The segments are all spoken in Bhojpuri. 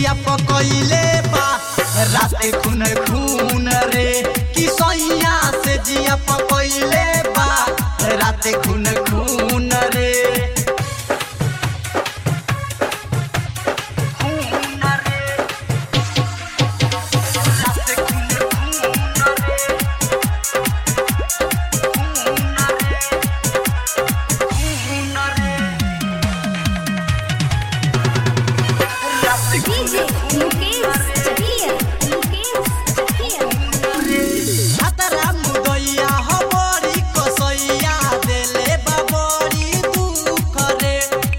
जिया पकइले बा राते खून खून रे कि सैया से जिया पकइले बा राते खून खून रे खून रे राते खून खून रे खून रे खून रे राते DJ Mukesh Chakia. Mukesh Chakia. हातरा मुदैया हबरी कसैया देले बाबरी दुख रे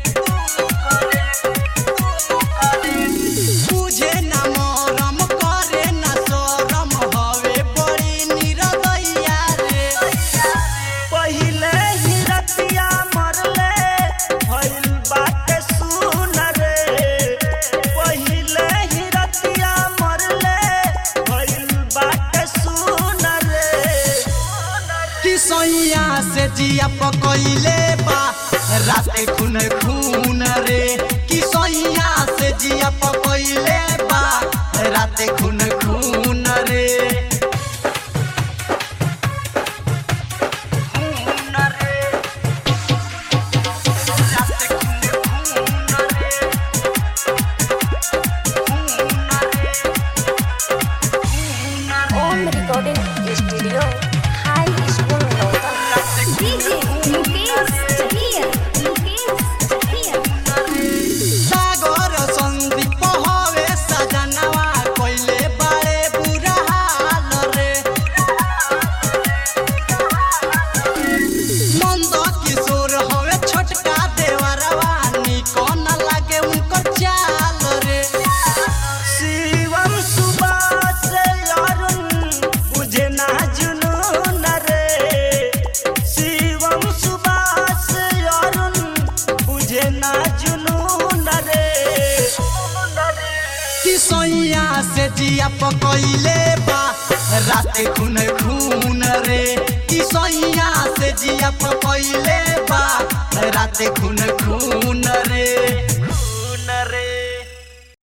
बुझे न मरम करे न शरम हवे बड़ी निरदैया रे पहिले ही रतिया मरले भइल बाटे सुन रे पहिले ही रतिया मरले भइल बाटे सुन रे कि सैया से जिया पकइले बा राते खून खून रे कि सैया से जिया पकइले बा राते खून खून रे खून रे राते खून खून रे खून रे खून रे Om Recording Studio. High School Local. DJ Mukesh Chakia. Mukesh Chakia. सागर सन्दीप हवे सजनवा कइले बारे बुरा हाल रे नन्द किशोर हवे छोटका देवरवा निको न लागे उनकर चाल रे शिवम सुबास अरुण बुझे ना जुनून रे शिवम सुबास अरुण बुझे ना जुनून रे कि सैया से जिया पकइले बा राते खून खून रे कि सैया से जिया पकइले बा राते खून खून